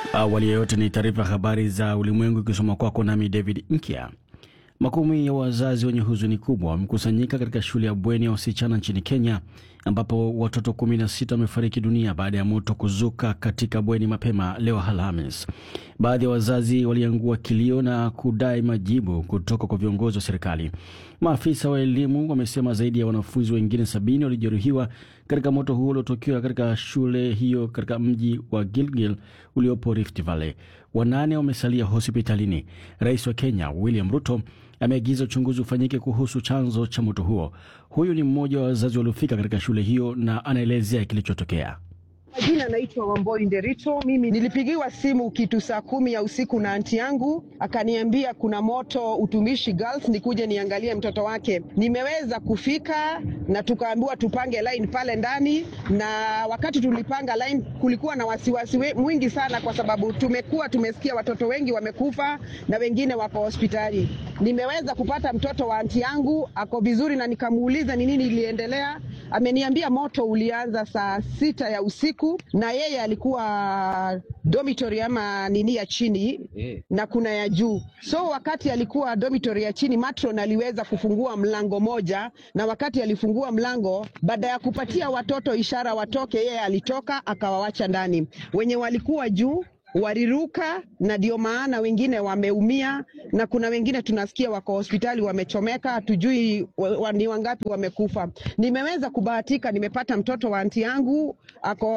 Awali ya yote ni taarifa habari za ulimwengu ikisoma kwako nami David Nkia. Makumi ya wazazi wenye huzuni kubwa wamekusanyika katika shule ya bweni ya wasichana nchini Kenya ambapo watoto 16 wamefariki dunia baada ya moto kuzuka katika bweni mapema leo Alhamis. Baadhi ya wazazi waliangua kilio na kudai majibu kutoka kwa viongozi wa serikali. Maafisa wa elimu wamesema zaidi ya wanafunzi wengine sabini walijeruhiwa katika moto huo uliotokea katika shule hiyo katika mji wa Gilgil uliopo Rift Valley. Wanane wamesalia hospitalini. Rais wa Kenya William Ruto ameagiza uchunguzi ufanyike kuhusu chanzo cha moto huo. Huyu ni mmoja wa wazazi waliofika katika shule hiyo na anaelezea kilichotokea. Majina naitwa Wamboi Nderito. Mimi nilipigiwa simu kitu saa kumi ya usiku na anti yangu, akaniambia kuna moto Utumishi Girls, nikuje niangalie mtoto wake. Nimeweza kufika na tukaambiwa tupange line pale ndani, na wakati tulipanga line kulikuwa na wasiwasi mwingi sana, kwa sababu tumekuwa tumesikia watoto wengi wamekufa na wengine wako hospitali. Nimeweza kupata mtoto wa anti yangu ako vizuri, na nikamuuliza ni nini iliendelea. Ameniambia moto ulianza saa sita ya usiku na yeye alikuwa dormitory ama nini ya chini yeah, na kuna ya juu. So wakati alikuwa dormitory ya chini, matron aliweza kufungua mlango moja, na wakati alifungua mlango, baada ya kupatia watoto ishara watoke, yeye alitoka akawawacha ndani. Wenye walikuwa juu waliruka na ndio maana wengine wameumia, na kuna wengine tunasikia wako hospitali wamechomeka, hatujui wa, ni wangapi wamekufa. Nimeweza kubahatika, nimepata mtoto wa anti yangu ako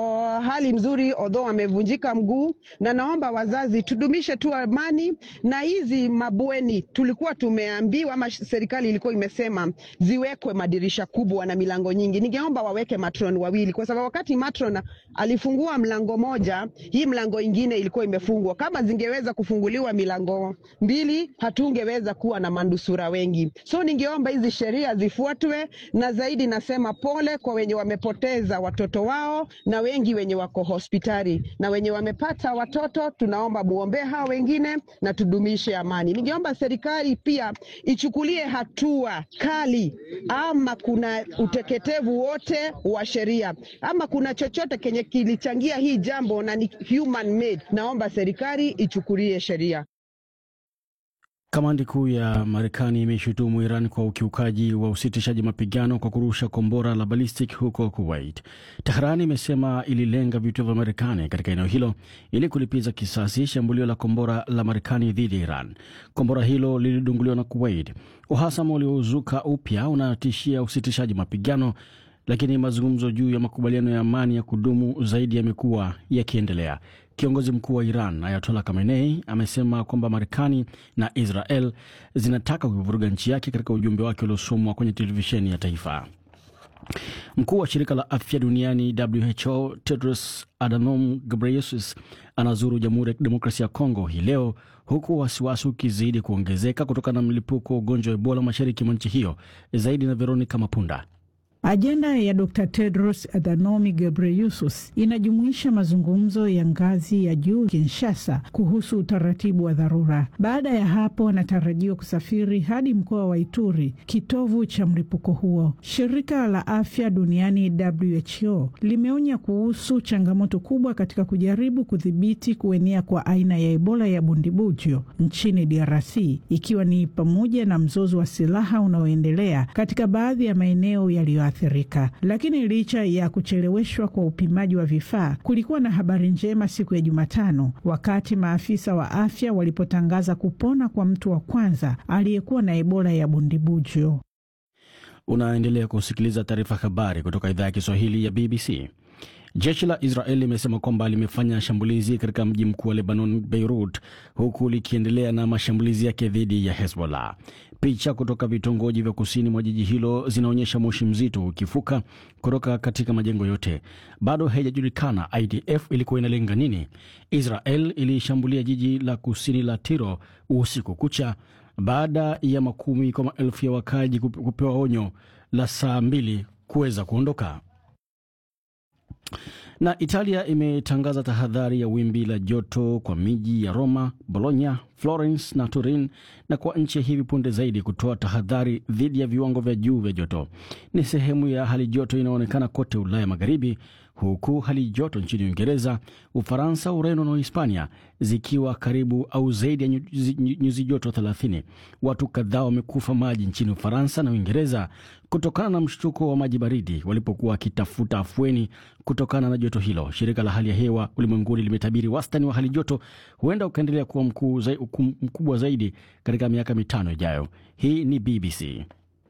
hali mzuri, although amevunjika mguu, na naomba wazazi tudumishe tu amani na hizi mabweni. Tulikuwa tumeambiwa ama serikali ilikuwa imesema ziwekwe madirisha kubwa na milango nyingi. Ningeomba waweke matron wawili, kwa sababu wakati matron alifungua mlango moja, hii mlango ingine ilikuwa imefungwa. Kama zingeweza kufunguliwa milango mbili, hatungeweza kuwa na manusura wengi. So ningeomba hizi sheria zifuatwe, na zaidi nasema pole kwa wenye wamepoteza watoto wao na wengi wenye wako hospitali na wenye wamepata watoto, tunaomba muombee hao wengine na tudumishe amani. Ningeomba serikali pia ichukulie hatua kali, ama kuna uteketevu wote wa sheria ama kuna chochote kenye kilichangia hii jambo na ni human made, naomba serikali ichukulie sheria. Kamandi kuu ya Marekani imeshutumu Iran kwa ukiukaji wa usitishaji mapigano kwa kurusha kombora la ballistic huko Kuwait. Teherani imesema ililenga vituo vya Marekani katika eneo hilo ili kulipiza kisasi shambulio la kombora la Marekani dhidi ya Iran. Kombora hilo lilidunguliwa na Kuwait. Uhasama uliozuka upya unatishia usitishaji mapigano lakini mazungumzo juu ya makubaliano ya amani ya kudumu zaidi yamekuwa yakiendelea. Kiongozi mkuu wa Iran Ayatollah Khamenei amesema kwamba Marekani na Israel zinataka kuivuruga nchi yake katika ujumbe wake uliosomwa kwenye televisheni ya taifa. Mkuu wa shirika la afya duniani WHO Tedros Adhanom Ghebreyesus anazuru Jamhuri ya Kidemokrasia ya Kongo hii leo huku wasiwasi ukizidi kuongezeka kutokana na mlipuko wa ugonjwa wa Ebola mashariki mwa nchi hiyo. Zaidi na Veronica Mapunda. Ajenda ya Dr Tedros Adhanom Ghebreyesus inajumuisha mazungumzo ya ngazi ya juu Kinshasa kuhusu utaratibu wa dharura. Baada ya hapo, anatarajiwa kusafiri hadi mkoa wa Ituri, kitovu cha mlipuko huo. Shirika la afya duniani WHO limeonya kuhusu changamoto kubwa katika kujaribu kudhibiti kuenea kwa aina ya Ebola ya bundibujo nchini DRC, ikiwa ni pamoja na mzozo wa silaha unaoendelea katika baadhi ya maeneo yaliyo athirika. Lakini licha ya kucheleweshwa kwa upimaji wa vifaa, kulikuwa na habari njema siku ya Jumatano wakati maafisa wa afya walipotangaza kupona kwa mtu wa kwanza aliyekuwa na Ebola ya bundibujo. Unaendelea kusikiliza taarifa habari kutoka idhaa ya Kiswahili ya BBC. Jeshi la Israel limesema kwamba limefanya shambulizi katika mji mkuu wa Lebanon, Beirut, huku likiendelea na mashambulizi yake dhidi ya Hezbollah. Picha kutoka vitongoji vya kusini mwa jiji hilo zinaonyesha moshi mzito ukifuka kutoka katika majengo yote. Bado haijajulikana IDF ilikuwa inalenga nini. Israel ilishambulia jiji la kusini la Tiro usiku kucha baada ya makumi kwa maelfu ya wakaji kupewa onyo la saa mbili kuweza kuondoka. Na Italia imetangaza tahadhari ya wimbi la joto kwa miji ya Roma, Bologna, Florence na Turin na kwa nchi ya hivi punde zaidi kutoa tahadhari dhidi ya viwango vya juu vya joto. Ni sehemu ya hali joto inayoonekana kote Ulaya Magharibi, huku hali joto nchini Uingereza, Ufaransa, Ureno na Hispania zikiwa karibu au zaidi ya nyuzi joto 30. Watu kadhaa wamekufa maji nchini Ufaransa na Uingereza kutokana na mshtuko wa maji baridi walipokuwa wakitafuta afueni kutokana na joto hilo. Shirika la hali ya hewa ulimwenguni limetabiri wastani wa hali joto huenda ukaendelea kuwa mkuu zai, mkubwa zaidi katika miaka mitano ijayo. Hii ni BBC.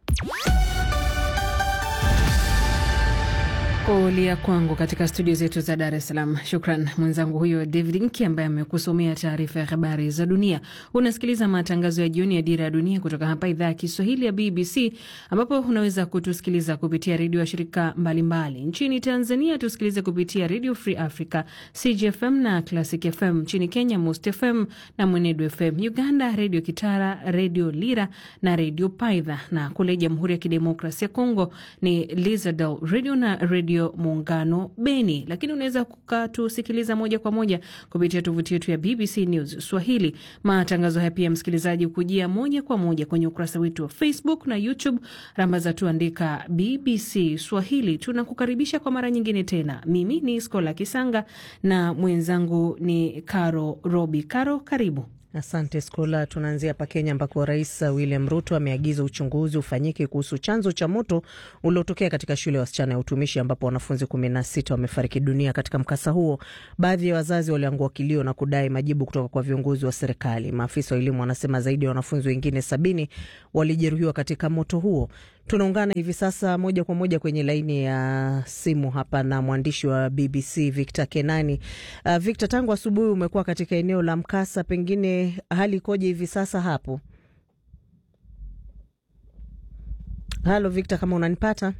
Kulia kwangu katika studio zetu za Dar es Salaam. Shukran mwenzangu huyo David Nki ambaye amekusomea taarifa ya habari za dunia. Unasikiliza matangazo ya jioni ya Dira ya Dunia kutoka hapa idhaa ya Kiswahili ya BBC, ambapo unaweza kutusikiliza kupitia redio ya shirika mbalimbali mbali. Nchini Tanzania tusikilize kupitia Radio Free Africa, CGFM na Classic FM. Nchini Kenya, Most FM na Mwenedu FM. Uganda, Redio Kitara, Redio Lira na Redio Paidha, na kule Jamhuri ya Kidemokrasia ya Kongo ni Lizadel Radio na Radio Muungano Beni, lakini unaweza kukatusikiliza moja kwa moja kupitia tovuti yetu ya BBC News Swahili. Matangazo haya pia, msikilizaji, kujia moja kwa moja kwenye ukurasa wetu wa Facebook na YouTube, rambaza tuandika BBC Swahili. Tunakukaribisha kwa mara nyingine tena. Mimi ni Skola Kisanga na mwenzangu ni Caro Robi. Caro, karibu. Asante Skola. Tunaanzia hapa Kenya ambako Rais William Ruto ameagiza uchunguzi ufanyike kuhusu chanzo cha moto uliotokea katika shule ya wasichana ya utumishi ambapo wanafunzi kumi na sita wamefariki dunia katika mkasa huo. Baadhi ya wazazi waliangua kilio na kudai majibu kutoka kwa viongozi wa serikali. Maafisa wa elimu wanasema zaidi ya wanafunzi wengine sabini walijeruhiwa katika moto huo. Tunaungana hivi sasa moja kwa moja kwenye laini ya simu hapa na mwandishi wa BBC Victor Kenani. Uh, Victor, tangu asubuhi umekuwa katika eneo la mkasa, pengine hali ikoje hivi sasa hapo? Halo Victor, kama unanipata?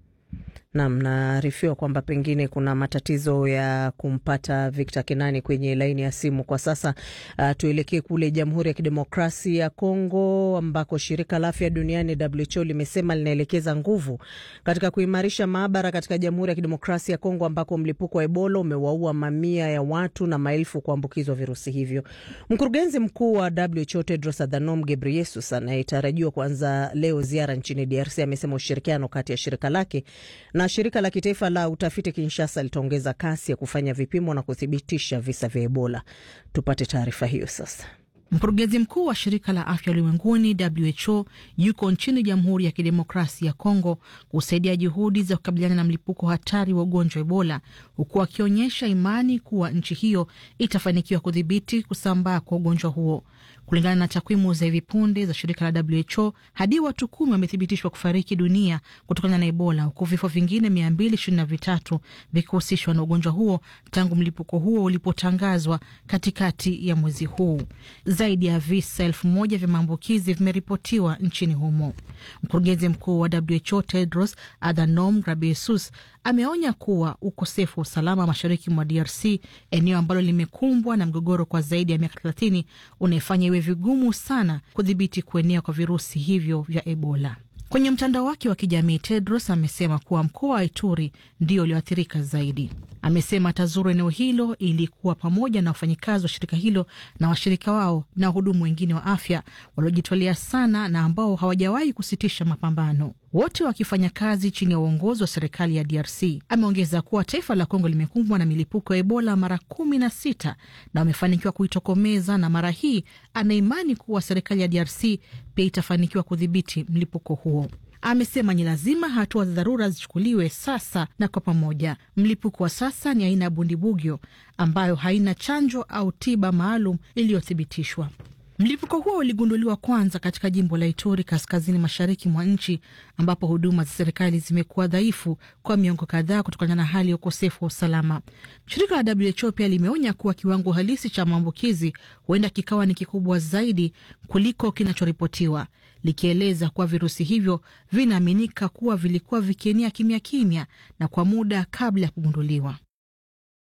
Nam, naarifiwa kwamba pengine kuna matatizo ya kumpata Victor Kenani kwenye laini ya simu kwa sasa. Uh, tuelekee kule Jamhuri ya Kidemokrasia ya Kongo ambako shirika la afya duniani WHO limesema linaelekeza nguvu katika kuimarisha maabara katika Jamhuri ya Kidemokrasia ya Kongo ambako mlipuko wa Ebola umewaua mamia ya watu na maelfu kuambukizwa virusi hivyo. Mkurugenzi mkuu wa WHO Tedros Adhanom Ghebreyesus anayetarajiwa kuanza leo ziara nchini DRC amesema ushirikiano kati ya shirika lake na shirika la kitaifa la utafiti Kinshasa litaongeza kasi ya kufanya vipimo na kuthibitisha visa vya Ebola. Tupate taarifa hiyo sasa. Mkurugenzi mkuu wa shirika la afya ulimwenguni WHO yuko nchini Jamhuri ya Kidemokrasia ya Kongo kusaidia juhudi za kukabiliana na mlipuko hatari wa ugonjwa wa Ebola, huku akionyesha imani kuwa nchi hiyo itafanikiwa kudhibiti kusambaa kwa ugonjwa huo. Kulingana na takwimu za hivi punde za shirika la WHO, hadi watu kumi wamethibitishwa kufariki dunia kutokana na Ebola, huku vifo vingine mia mbili ishirini na vitatu vikihusishwa na ugonjwa huo tangu mlipuko huo ulipotangazwa katikati ya mwezi huu. Zaidi ya visa elfu moja vya maambukizi vimeripotiwa nchini humo. Mkurugenzi mkuu wa WHO Tedros Adhanom Ghebreyesus ameonya kuwa ukosefu wa usalama mashariki mwa DRC, eneo ambalo limekumbwa na mgogoro kwa zaidi ya miaka thelathini, unaifanya iwe vigumu sana kudhibiti kuenea kwa virusi hivyo vya Ebola. Kwenye mtandao wake wa kijamii Tedros amesema kuwa mkoa wa Ituri ndio ulioathirika zaidi. Amesema atazuru eneo hilo ili kuwa pamoja na wafanyikazi wa shirika hilo na washirika wao na wahudumu wengine wa afya waliojitolea sana na ambao hawajawahi kusitisha mapambano, wote wakifanya kazi chini ya uongozi wa serikali ya DRC. Ameongeza kuwa taifa la Kongo limekumbwa na milipuko ya Ebola mara kumi na sita na wamefanikiwa kuitokomeza, na mara hii anaimani kuwa serikali ya DRC pia itafanikiwa kudhibiti mlipuko huo. Amesema ni lazima hatua za dharura zichukuliwe sasa na kwa pamoja. Mlipuko wa sasa ni aina ya bundibugyo ambayo haina chanjo au tiba maalum iliyothibitishwa. Mlipuko huo uligunduliwa kwanza katika jimbo la Ituri, kaskazini mashariki mwa nchi, ambapo huduma za serikali zimekuwa dhaifu kwa miongo kadhaa kutokana na hali ya ukosefu wa usalama. Shirika la WHO pia limeonya kuwa kiwango halisi cha maambukizi huenda kikawa ni kikubwa zaidi kuliko kinachoripotiwa, likieleza kuwa virusi hivyo vinaaminika kuwa vilikuwa vikienea kimya kimya na kwa muda kabla ya kugunduliwa.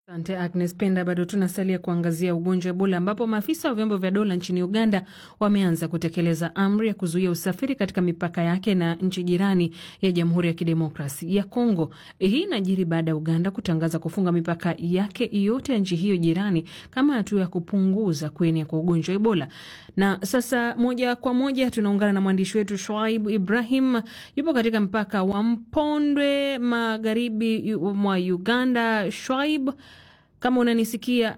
Asante Agnes Penda. Bado tunasalia kuangazia ugonjwa wa Ebola ambapo maafisa wa vyombo vya dola nchini Uganda wameanza kutekeleza amri ya kuzuia usafiri katika mipaka yake na nchi jirani ya Jamhuri ya Kidemokrasi ya Kongo. Hii inajiri baada ya Uganda kutangaza kufunga mipaka yake yote ya nchi hiyo jirani kama hatua ya kupunguza kuenea kwa ugonjwa wa Ebola. Na sasa moja kwa moja tunaungana na mwandishi wetu Shoaib Ibrahim, yupo katika mpaka wa Mpondwe magharibi mwa Uganda. Shoaib, kama unanisikia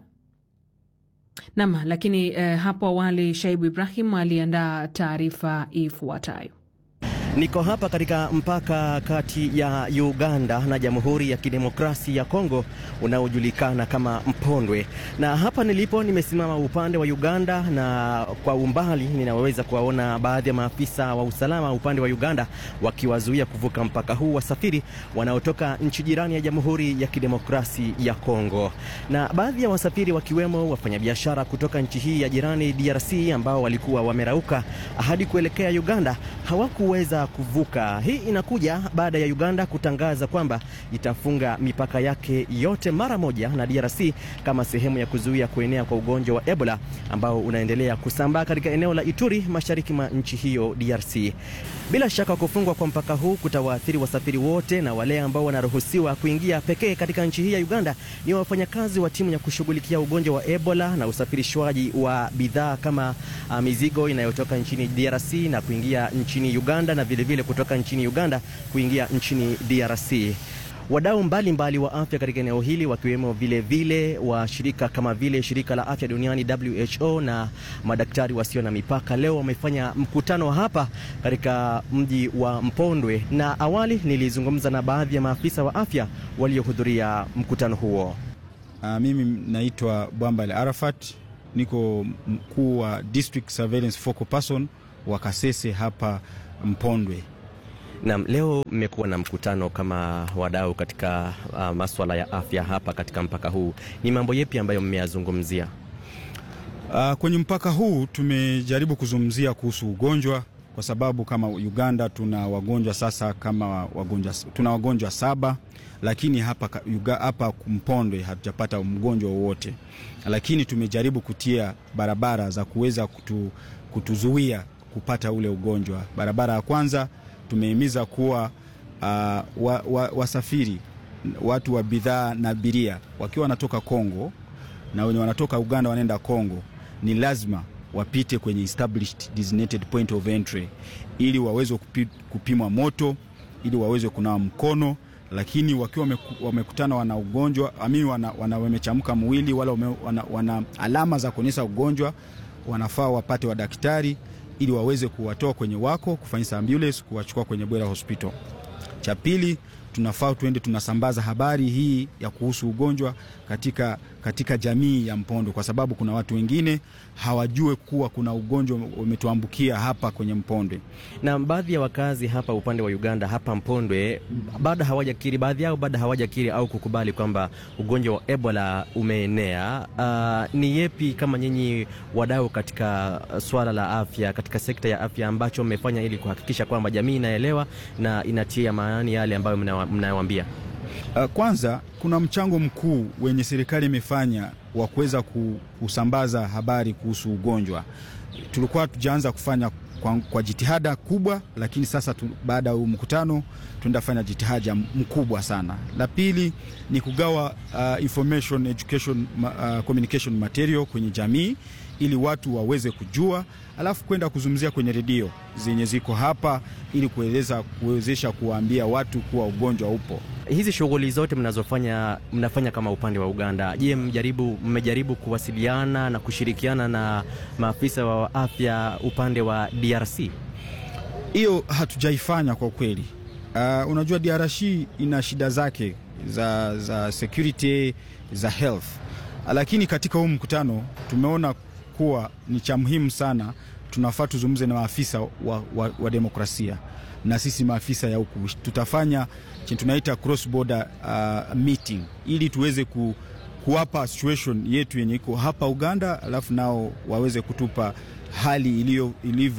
nam. Lakini eh, hapo awali Shaibu Ibrahim aliandaa taarifa ifuatayo. Niko hapa katika mpaka kati ya Uganda na Jamhuri ya Kidemokrasia ya Kongo unaojulikana kama Mpondwe, na hapa nilipo nimesimama upande wa Uganda, na kwa umbali ninaweza kuwaona baadhi ya maafisa wa usalama upande wa Uganda wakiwazuia kuvuka mpaka huu wasafiri wanaotoka nchi jirani ya Jamhuri ya Kidemokrasia ya Kongo, na baadhi ya wasafiri wakiwemo wafanyabiashara kutoka nchi hii ya jirani DRC ambao walikuwa wamerauka hadi kuelekea Uganda hawakuweza kuvuka. Hii inakuja baada ya Uganda kutangaza kwamba itafunga mipaka yake yote mara moja na DRC kama sehemu ya kuzuia kuenea kwa ugonjwa wa Ebola ambao unaendelea kusambaa katika eneo la Ituri mashariki mwa nchi hiyo DRC. Bila shaka kufungwa kwa mpaka huu kutawaathiri wasafiri wote, na wale ambao wanaruhusiwa kuingia pekee katika nchi hii ya Uganda ni wafanyakazi wa timu ya kushughulikia ugonjwa wa Ebola na usafirishwaji wa bidhaa kama uh, mizigo inayotoka nchini DRC na kuingia nchini Uganda na vilevile vile kutoka nchini Uganda kuingia nchini DRC. Wadau mbalimbali wa afya katika eneo hili wakiwemo vilevile wa shirika kama vile shirika la afya duniani WHO na madaktari wasio na mipaka leo wamefanya mkutano hapa katika mji wa Mpondwe, na awali nilizungumza na baadhi ya maafisa wa afya waliohudhuria mkutano huo. Uh, mimi naitwa Bwambale Arafat, niko mkuu wa District Surveillance Focal Person wa Kasese hapa Mpondwe. Naam, leo mmekuwa na mkutano kama wadau katika uh, maswala ya afya hapa katika mpaka huu. Ni mambo yepi ambayo mmeyazungumzia? Uh, kwenye mpaka huu tumejaribu kuzungumzia kuhusu ugonjwa kwa sababu kama Uganda tuna wagonjwa sasa kama wagonjwa, tuna wagonjwa saba, lakini hapa, hapa Mpondwe hatujapata mgonjwa wowote, lakini tumejaribu kutia barabara za kuweza kutu, kutuzuia kupata ule ugonjwa. Barabara ya kwanza tumehimiza kuwa uh, wa, wa, wasafiri watu wa bidhaa na abiria wakiwa wanatoka Kongo na wenye wanatoka Uganda wanaenda Kongo, ni lazima wapite kwenye established designated point of entry ili waweze kupi, kupimwa moto ili waweze kunawa mkono, lakini wakiwa wamekutana wana ugonjwa ami wana, wana wamechamka mwili wala wame, wana, wana alama za kuonyesha ugonjwa, wanafaa wapate wa daktari ili waweze kuwatoa kwenye wako kufanyisa ambulance kuwachukua kwenye Bwera Hospital. Cha pili, tunafaa tuende tunasambaza habari hii ya kuhusu ugonjwa katika, katika jamii ya Mpondwe kwa sababu kuna watu wengine hawajue kuwa kuna ugonjwa umetuambukia hapa kwenye Mpondwe. Na baadhi ya wakazi hapa upande wa Uganda hapa Mpondwe bado hawajakiri, baadhi yao bado hawajakiri au kukubali kwamba ugonjwa wa Ebola umeenea. Uh, ni yepi kama nyinyi wadau katika swala la afya, katika sekta ya afya ambacho mmefanya ili kuhakikisha kwamba jamii inaelewa na inatia maanani yale ambayo mnayowaambia? Uh, kwanza kuna mchango mkuu wenye serikali imefanya wa kuweza kusambaza habari kuhusu ugonjwa. Tulikuwa tujaanza kufanya kwa, kwa jitihada kubwa, lakini sasa tu, baada ya mkutano tunafanya jitihada mkubwa sana. La pili ni kugawa uh, information education uh, communication material kwenye jamii ili watu waweze kujua, alafu kwenda kuzungumzia kwenye redio zenye ziko hapa ili kueleza kuwezesha kuwaambia watu kuwa ugonjwa upo. Hizi shughuli zote mnazofanya mnafanya kama upande wa Uganda, je, mjaribu mmejaribu kuwasiliana na kushirikiana na maafisa wa afya upande wa DRC? Hiyo hatujaifanya kwa kweli. Uh, unajua DRC ina shida zake za, za security za health, lakini katika huu mkutano tumeona kuwa ni cha muhimu sana, tunafaa tuzungumze na maafisa wa, wa, wa demokrasia na sisi maafisa ya huku tutafanya chenye tunaita cross border uh, meeting ili tuweze ku, kuwapa situation yetu yenye iko hapa Uganda, alafu nao waweze kutupa hali ilivyo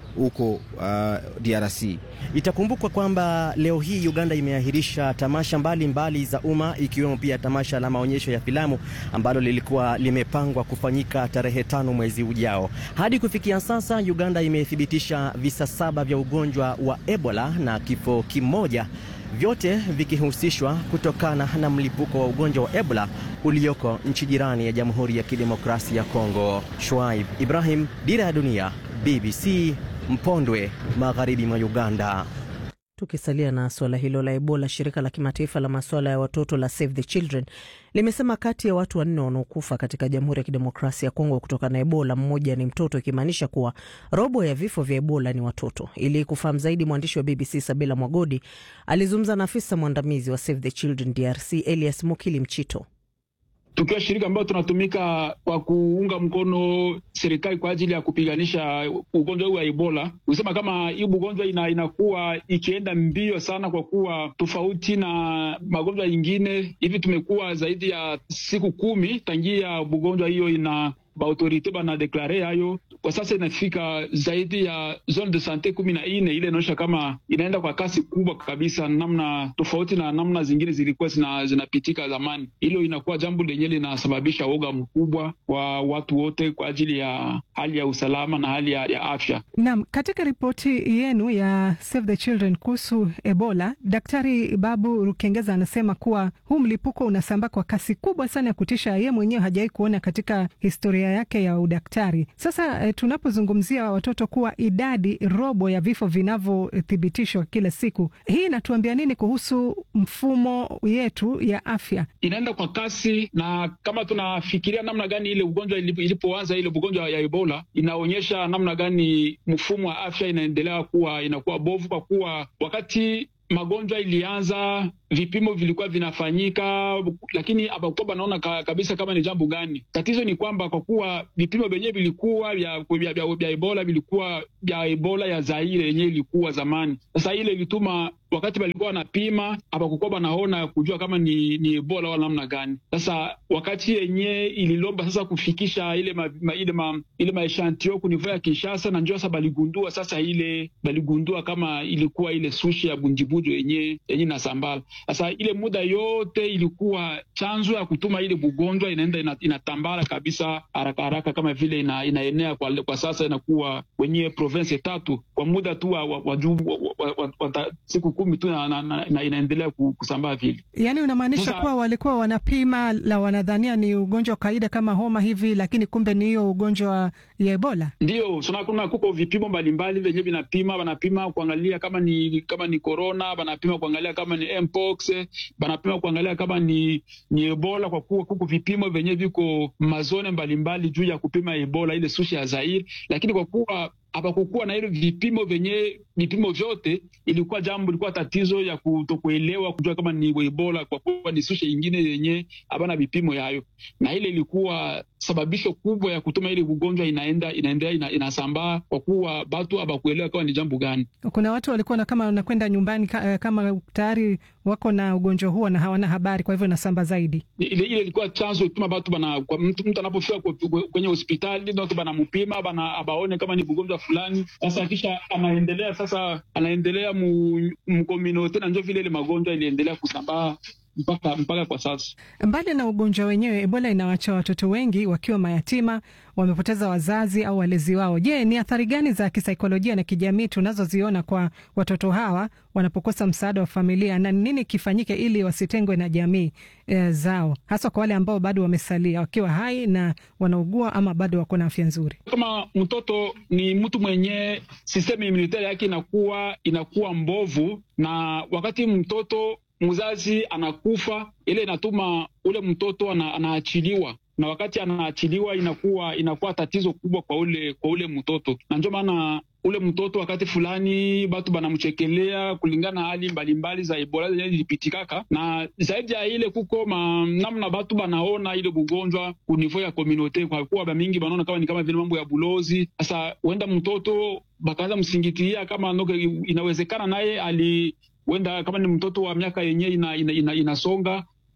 huko uh, DRC. Itakumbukwa kwamba leo hii Uganda imeahirisha tamasha mbalimbali mbali za umma ikiwemo pia tamasha la maonyesho ya filamu ambalo lilikuwa limepangwa kufanyika tarehe tano mwezi ujao. Hadi kufikia sasa, Uganda imethibitisha visa saba vya ugonjwa wa Ebola na kifo kimoja, vyote vikihusishwa kutokana na mlipuko wa ugonjwa wa Ebola ulioko nchi jirani ya Jamhuri ya Kidemokrasia ya Kongo. Shuaib Ibrahim, Dira ya Dunia, BBC Mpondwe, magharibi mwa Uganda. Tukisalia na suala hilo la Ebola, shirika la kimataifa la masuala ya watoto la Save the Children limesema kati ya watu wanne wanaokufa katika Jamhuri ya Kidemokrasia ya Kongo kutokana na Ebola, mmoja ni mtoto, ikimaanisha kuwa robo ya vifo vya Ebola ni watoto. Ili kufahamu zaidi, mwandishi wa BBC Sabila Mwagodi alizungumza na afisa mwandamizi wa Save the Children DRC Elias Mukili Mchito. Tukiwa shirika ambayo tunatumika kwa kuunga mkono serikali kwa ajili ya kupiganisha ugonjwa huu wa Ebola, kusema kama hii ugonjwa ina, inakuwa ikienda mbio sana, kwa kuwa tofauti na magonjwa yingine hivi, tumekuwa zaidi ya siku kumi tangia ugonjwa hiyo ina baautorite banadeklare hayo kwa sasa inafika zaidi ya zone de sante kumi na nne. Ile inaonyesha kama inaenda kwa kasi kubwa kabisa, namna tofauti na namna zingine zilikuwa zina, zinapitika zamani. Hilo inakuwa jambo lenye linasababisha woga mkubwa kwa watu wote kwa ajili ya hali ya usalama na hali ya, ya afya. Naam, katika ripoti yenu ya Save the Children kuhusu Ebola, Daktari Babu Rukengeza anasema kuwa huu mlipuko unasambaa kwa kasi kubwa sana ya kutisha, yeye mwenyewe hajawahi kuona katika historia yake ya udaktari. Sasa e, tunapozungumzia watoto kuwa idadi robo ya vifo vinavyothibitishwa kila siku, hii inatuambia nini kuhusu mfumo yetu ya afya? Inaenda kwa kasi, na kama tunafikiria namna gani ile ugonjwa ilipoanza, ile ugonjwa ya Ebola inaonyesha namna gani mfumo wa afya inaendelea kuwa inakuwa bovu, kwa kuwa wakati magonjwa ilianza vipimo vilikuwa vinafanyika, lakini hapakuwa banaona ka, kabisa kama ni jambo gani. Tatizo ni kwamba kwa kuwa vipimo vyenyewe vilikuwa vya, vya, vya, vya Ebola vilikuwa vya Ebola ya Zaire yenyewe ilikuwa zamani. Sasa ile ilituma wakati walikuwa wanapima hapakukuwa banaona kujua kama ni, ni Ebola wala namna gani. Sasa wakati yenyewe ililomba sasa kufikisha ile ma, ma, ile ma, ile maeshantio kunivua ya Kinshasa, na ndio sasa baligundua sasa ile baligundua kama ilikuwa ile sushi ya bunjibujo yenyewe yenyewe nasambala sasa ile muda yote ilikuwa chanzo ya kutuma ile bugonjwa inaenda inatambara kabisa haraka haraka, kama vile ina, inaenea kwa, kwa sasa inakuwa kwenye province tatu kwa muda tu wa, wa, wa, wa, wa, wa siku kumi tu na, na, na, na inaendelea kusambaa vile. Yani unamaanisha kuwa walikuwa wanapima la wanadhania ni ugonjwa wa kawaida kama homa hivi, lakini kumbe ni hiyo ugonjwa ya Ebola. Ndio kuna kuko vipimo mbalimbali vyenyewe vinapima, wanapima kuangalia kama ni kama ni corona, wanapima kuangalia kama ni mpox banapima kuangalia kama ni, ni Ebola kwa kuwa kuko vipimo vyenyewe viko mazone mbalimbali juu ya kupima Ebola ile sushi ya Zaire, lakini kwa kuwa hapakukuwa na ile vipimo vyenye vipimo vyote, ilikuwa jambo ilikuwa tatizo ya kutokuelewa kujua kama ni Ebola kwa kuwa ni sushi ingine yenye habana vipimo yayo, na ile ilikuwa sababisho kubwa ya kutuma ile ugonjwa inaenda inaendelea ina, inasambaa kwa kuwa batu habakuelewa kama ni jambo gani. Kuna watu walikuwa na kama wanakwenda nyumbani kama tayari wako na ugonjwa huo na hawana habari, kwa hivyo inasamba zaidi. Ile ile ilikuwa chanzo ituma batu bana, kwa mtu, mtu anapofika kwenye hospitali watu banampima bana abaone kama ni ugonjwa fulani. Sasa kisha anaendelea sasa anaendelea mkominote, na njo vile ile magonjwa iliendelea kusambaa mpaka mpaka kwa sasa. Mbali na ugonjwa wenyewe, Ebola inawacha watoto wengi wakiwa mayatima, wamepoteza wazazi au walezi wao. Je, ni athari gani za kisaikolojia na kijamii tunazoziona kwa watoto hawa wanapokosa msaada wa familia, na nini kifanyike ili wasitengwe na jamii e, zao, hasa kwa wale ambao bado wamesalia wakiwa hai na wanaugua ama bado wako na afya nzuri? Kama mtoto ni mtu mwenye sistemu imunitari yake inakuwa inakuwa mbovu, na wakati mtoto mzazi anakufa, ile inatuma ule mtoto ana, anaachiliwa na wakati anaachiliwa inakuwa inakuwa tatizo kubwa kwa ule kwa ule mtoto, na ndio maana ule mtoto wakati fulani batu banamchekelea kulingana na hali mbalimbali za Ebola zenye zilipitikaka, na zaidi ya ile kuko ma, namna batu banaona ile bugonjwa kunivou ya komunote, kwa kuwa bamingi banaona kama ni kama vile mambo ya bulozi. Sasa huenda mtoto bakaanza msingitia kama noke, inawezekana naye ali wenda kama ni mtoto wa miaka yenyewe ina, ina, ina, inasonga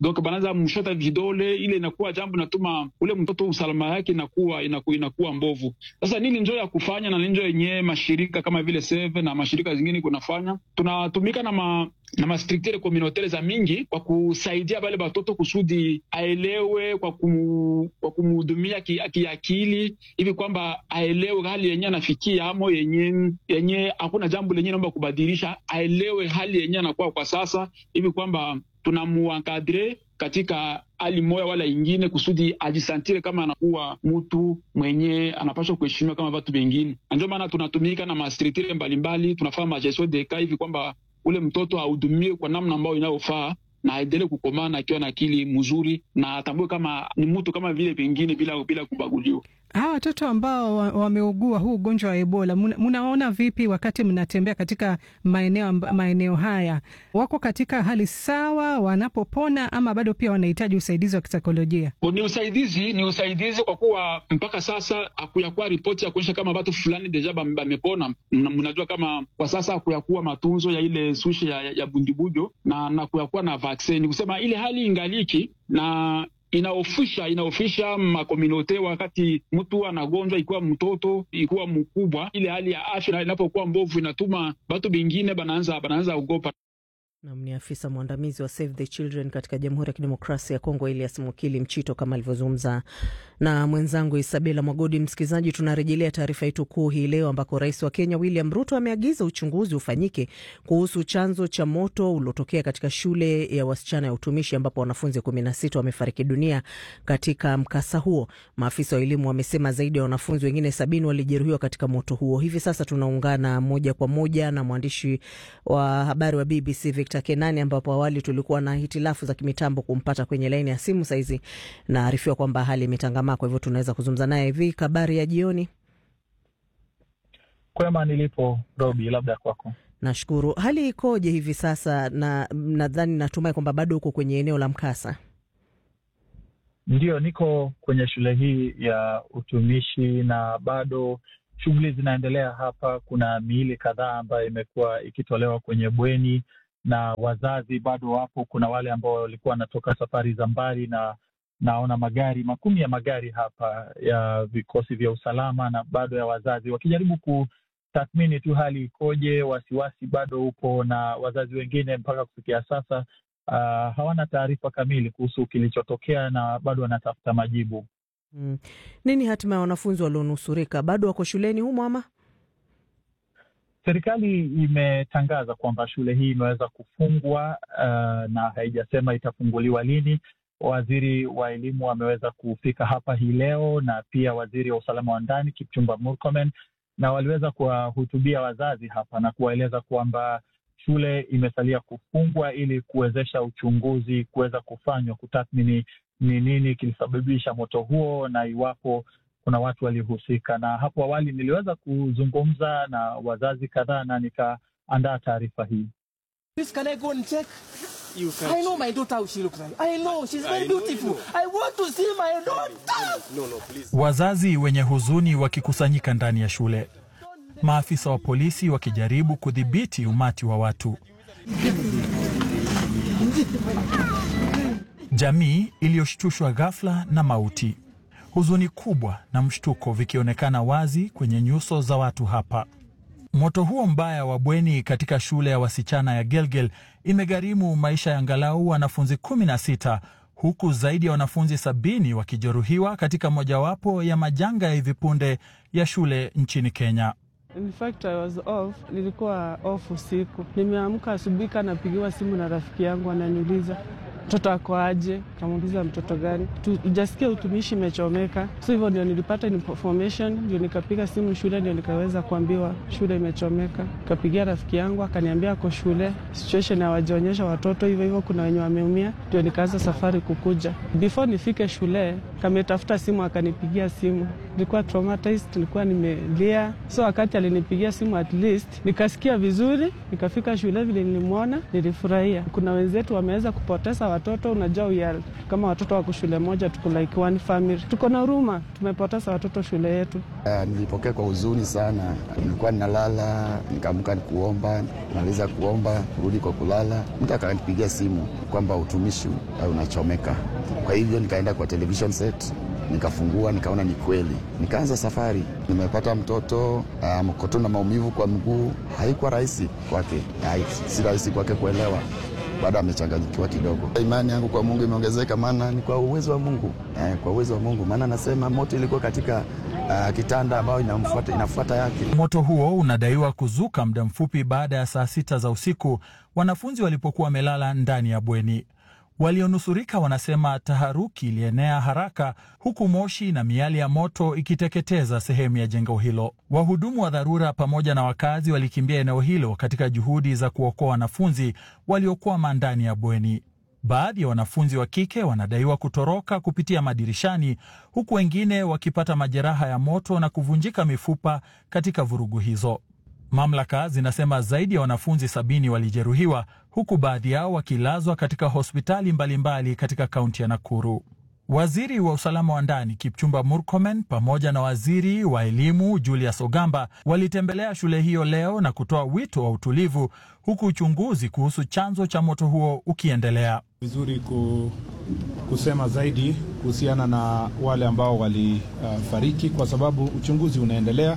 donc banaanza mshota vidole, ile inakuwa jambo inatuma ule mtoto usalama yake inakuwa inakuwa, inakuwa mbovu. Sasa nini njo ya kufanya na njo yenyewe mashirika kama vile Save na mashirika zingine kunafanya, tunatumika na ma na mastructure communautaire za mingi kwa kusaidia bale batoto kusudi aelewe kwa kumu, kwa kumhudumia kiakili hivi kwamba aelewe hali yenye anafikia amo yenye yenye hakuna jambo lenye naomba kubadilisha, aelewe hali yenye anakuwa kwa sasa hivi kwamba tunamuankadre katika hali moya wala ingine kusudi ajisantire kama anakuwa mtu mwenye anapaswa kuheshimiwa kama watu wengine. Ndio maana tunatumika na mastructure mbalimbali, tunafanya magestion de cas hivi kwamba ule mtoto ahudumiwe kwa namna ambayo inayofaa na aendelee kukomana akiwa na akili mzuri na atambue kama ni mtu kama vile pengine bila, bila kubaguliwa. Hawa watoto ambao wameugua huu ugonjwa wa Ebola, mnaona vipi wakati mnatembea katika maeneo, maeneo haya? Wako katika hali sawa wanapopona, ama bado pia wanahitaji usaidizi wa kisaikolojia? Ni usaidizi, ni usaidizi kwa kuwa mpaka sasa hakuyakuwa ripoti ya kuonyesha kama watu fulani deja bamepona. Mnajua kama kwa sasa hakuyakuwa matunzo ya ile sushi ya, ya bundibujo na, na kuyakuwa na vaksini, kusema ile hali ingaliki na inaofisha inaofisha makomunote wakati mtu anagonjwa, ikiwa mtoto ikiwa mkubwa, ile hali ya afya inapokuwa mbovu inatuma watu bengine banaanza banaanza ogopa. Nam ni afisa mwandamizi wa Save the Children katika Jamhuri ya Kidemokrasia ya Kongo, Elias Mukili Mchito, kama alivyozungumza na mwenzangu Isabela Mwagodi. Msikilizaji, tunarejelea taarifa yetu kuu hii leo, ambako rais wa Kenya William Ruto ameagiza uchunguzi ufanyike kuhusu chanzo cha moto uliotokea katika shule ya wasichana ya utumishi ambapo wanafunzi kumi na sita wamefariki dunia katika mkasa huo. Maafisa wa elimu wamesema zaidi ya wanafunzi wengine sabini walijeruhiwa katika moto huo. Hivi sasa tunaungana moja kwa moja na mwandishi wa habari wa BBC Victor Kenani, ambapo awali tulikuwa na hitilafu za kimitambo kumpata kwenye laini ya simu. Saizi naarifiwa kwamba hali imetangamaa, kwa hivyo tunaweza kuzungumza naye. Hivi habari ya jioni? Kwema nilipo Robi, labda kwako. Nashukuru. Hali ikoje hivi sasa? Na nadhani natumai kwamba bado uko kwenye eneo la mkasa. Ndiyo, niko kwenye shule hii ya utumishi na bado shughuli zinaendelea hapa. Kuna miili kadhaa ambayo imekuwa ikitolewa kwenye bweni na wazazi bado wapo. Kuna wale ambao walikuwa wanatoka safari za mbali, na naona magari makumi ya magari hapa ya vikosi vya usalama na bado ya wazazi wakijaribu kutathmini tu hali ikoje. Wasiwasi bado upo, na wazazi wengine mpaka kufikia sasa uh, hawana taarifa kamili kuhusu kilichotokea na bado wanatafuta majibu. Hmm. Nini hatima ya wanafunzi walionusurika? Bado wako shuleni humo ama? Serikali imetangaza kwamba shule hii imeweza kufungwa uh, na haijasema itafunguliwa lini. Waziri wa elimu ameweza kufika hapa hii leo na pia waziri wa usalama wa ndani Kipchumba Murkomen, na waliweza kuwahutubia wazazi hapa na kuwaeleza kwamba shule imesalia kufungwa ili kuwezesha uchunguzi kuweza kufanywa kutathmini ni nini kilisababisha moto huo na iwapo kuna watu waliohusika. Na hapo awali niliweza kuzungumza na wazazi kadhaa na nikaandaa taarifa hii. Wazazi wenye huzuni wakikusanyika ndani ya shule, maafisa wa polisi wakijaribu kudhibiti umati wa watu, jamii iliyoshtushwa ghafla na mauti huzuni kubwa na mshtuko vikionekana wazi kwenye nyuso za watu hapa. Moto huo mbaya wa bweni katika shule ya wasichana ya Gelgel imegharimu maisha ya angalau wanafunzi kumi na sita huku zaidi ya wanafunzi sabini wakijeruhiwa katika mojawapo ya majanga ya hivi punde ya shule nchini Kenya. In fact, I was off. Nilikuwa off usiku, nimeamka asubuhi, kanapigiwa simu na rafiki yangu, ananiuliza mtoto ako aje? Kamuuliza mtoto gani? Tujasikia utumishi imechomeka, so hivyo ndio nilipata information, ndio nikapiga simu shule, ndio nikaweza kuambiwa shule imechomeka. Kapigia rafiki yangu akaniambia ako shule, situation hawajaonyesha watoto hivyo hivyo, kuna wenye wameumia, ndio nikaanza safari kukuja. Before nifike shule kametafuta simu akanipigia simu. Nilikuwa traumatized, nilikuwa nimelia, so wakati alinipigia simu at least nikasikia vizuri, nikafika shule vile nilimwona, nilifurahia. Kuna wenzetu wameweza kupoteza watoto, unajua we are kama watoto wako shule moja, tuko like one family, tuko na huruma, tumepoteza watoto shule yetu. Uh, nilipokea kwa huzuni sana. Nilikuwa ninalala nikaamka nikuomba, maliza kuomba kurudi kwa kulala, mtu akanipigia simu kwamba utumishi uh, unachomeka. Kwa hivyo nikaenda kwa television set nikafungua nikaona ni kweli, nikaanza safari. Nimepata mtoto uh, mkoto na maumivu kwa mguu. Haikuwa rahisi kwake, si rahisi kwake kuelewa bado amechanganyikiwa kidogo. Imani yangu kwa Mungu imeongezeka, maana ni kwa uwezo wa Mungu eh, kwa uwezo wa Mungu, maana anasema moto ilikuwa katika uh, kitanda ambayo inamfuata, inafuata yake. Moto huo unadaiwa kuzuka muda mfupi baada ya saa sita za usiku wanafunzi walipokuwa wamelala ndani ya bweni. Walionusurika wanasema taharuki ilienea haraka, huku moshi na miali ya moto ikiteketeza sehemu ya jengo hilo. Wahudumu wa dharura pamoja na wakazi walikimbia eneo hilo katika juhudi za kuokoa wanafunzi waliokwama ndani ya bweni. Baadhi ya wanafunzi wa kike wanadaiwa kutoroka kupitia madirishani, huku wengine wakipata majeraha ya moto na kuvunjika mifupa katika vurugu hizo. Mamlaka zinasema zaidi ya wanafunzi sabini walijeruhiwa huku baadhi yao wakilazwa katika hospitali mbalimbali mbali katika kaunti ya Nakuru. Waziri wa usalama wa ndani Kipchumba Murkomen pamoja na waziri wa elimu Julius Ogamba walitembelea shule hiyo leo na kutoa wito wa utulivu, huku uchunguzi kuhusu chanzo cha moto huo ukiendelea. Vizuri ku, kusema zaidi kuhusiana na wale ambao walifariki, uh, kwa sababu uchunguzi unaendelea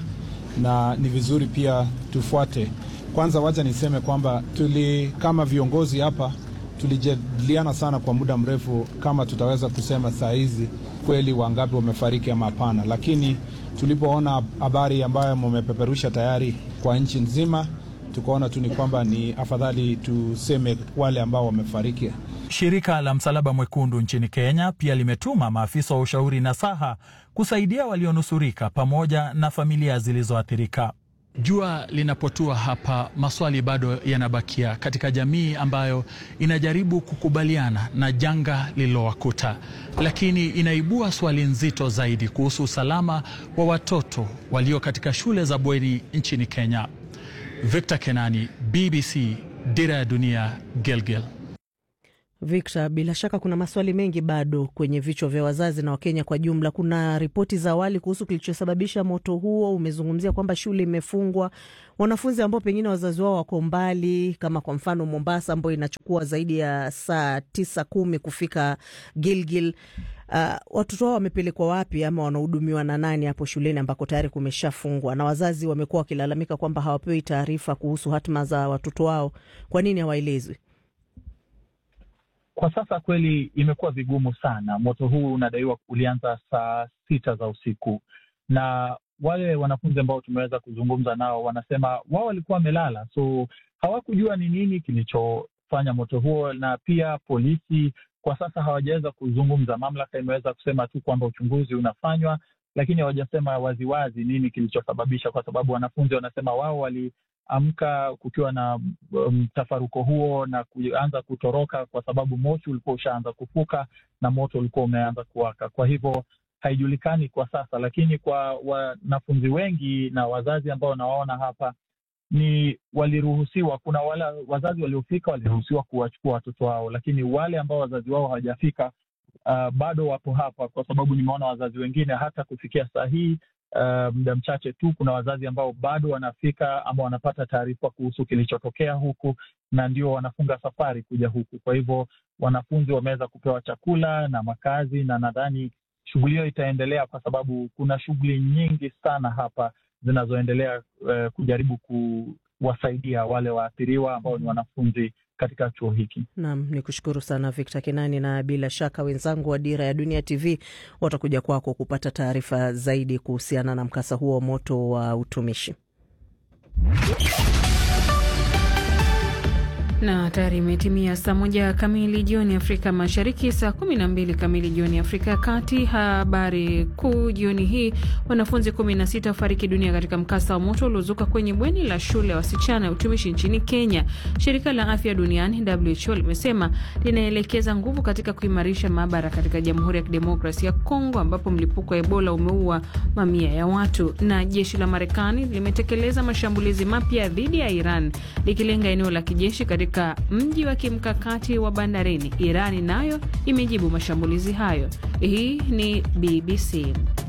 na ni vizuri pia tufuate. Kwanza wacha niseme kwamba tuli kama viongozi hapa tulijadiliana sana kwa muda mrefu kama tutaweza kusema saa hizi kweli wangapi wamefariki ama hapana, lakini tulipoona habari ambayo mumepeperusha tayari kwa nchi nzima, tukaona tu ni kwamba ni afadhali tuseme wale ambao wamefariki. Shirika la Msalaba Mwekundu nchini Kenya pia limetuma maafisa wa ushauri nasaha kusaidia walionusurika pamoja na familia zilizoathirika. Jua linapotua hapa, maswali bado yanabakia katika jamii ambayo inajaribu kukubaliana na janga lililowakuta, lakini inaibua swali nzito zaidi kuhusu usalama wa watoto walio katika shule za bweni nchini Kenya. Victor Kenani, BBC, Dira ya Dunia, Gilgil. Victor, bila shaka kuna maswali mengi bado kwenye vichwa vya wazazi na Wakenya kwa jumla. Kuna ripoti za awali kuhusu kilichosababisha moto huo. Umezungumzia kwamba shule imefungwa, wanafunzi ambao pengine wazazi wao wako mbali, kama kwa mfano Mombasa, ambayo inachukua zaidi ya saa tisa kumi kufika Gilgil. Uh, watoto wao wamepelekwa wapi ama wanahudumiwa na nani hapo shuleni ambako tayari kumeshafungwa? Na wazazi wamekuwa wakilalamika kwamba hawapewi taarifa kuhusu hatima za watoto wao. Kwa nini hawaelezwi? Kwa sasa kweli imekuwa vigumu sana. Moto huu unadaiwa ulianza saa sita za usiku, na wale wanafunzi ambao tumeweza kuzungumza nao wanasema wao walikuwa wamelala, so hawakujua ni nini kilichofanya moto huo, na pia polisi kwa sasa hawajaweza kuzungumza. Mamlaka imeweza kusema tu kwamba uchunguzi unafanywa, lakini hawajasema waziwazi nini kilichosababisha, kwa sababu wanafunzi wanasema wao wali amka kukiwa na mtafaruko um, huo na kuanza kutoroka kwa sababu moshi ulikuwa ushaanza kufuka na moto ulikuwa umeanza kuwaka. Kwa hivyo haijulikani kwa sasa, lakini kwa wanafunzi wengi na wazazi ambao nawaona hapa ni waliruhusiwa. Kuna wale wazazi waliofika waliruhusiwa kuwachukua watoto wao, lakini wale ambao wazazi wao hawajafika uh, bado wapo hapa, kwa sababu nimeona wazazi wengine hata kufikia saa hii Uh, muda mchache tu, kuna wazazi ambao bado wanafika ama wanapata taarifa kuhusu kilichotokea huku na ndio wanafunga safari kuja huku. Kwa hivyo wanafunzi wameweza kupewa chakula na makazi, na nadhani shughuli hiyo itaendelea kwa sababu kuna shughuli nyingi sana hapa zinazoendelea uh, kujaribu kuwasaidia wale waathiriwa ambao ni wanafunzi katika chuo hiki. Naam, ni kushukuru sana Victor Kenani, na bila shaka wenzangu wa Dira ya Dunia TV watakuja kwako kupata taarifa zaidi kuhusiana na mkasa huo wa moto wa utumishi. na tayari imetimia saa moja kamili jioni Afrika Mashariki, saa kumi na mbili kamili jioni Afrika ya Kati. Habari kuu jioni hii: wanafunzi 16 wafariki dunia katika mkasa wa moto uliozuka kwenye bweni la shule ya wasichana ya utumishi nchini Kenya. Shirika la afya duniani WHO limesema linaelekeza nguvu katika kuimarisha maabara katika Jamhuri ya Kidemokrasia ya Kongo ambapo mlipuko wa Ebola umeua mamia ya watu. Na jeshi la Marekani limetekeleza mashambulizi mapya dhidi ya Iran likilenga eneo la kijeshi katika mji wa kimkakati wa bandarini. Irani nayo imejibu mashambulizi hayo. Hii ni BBC.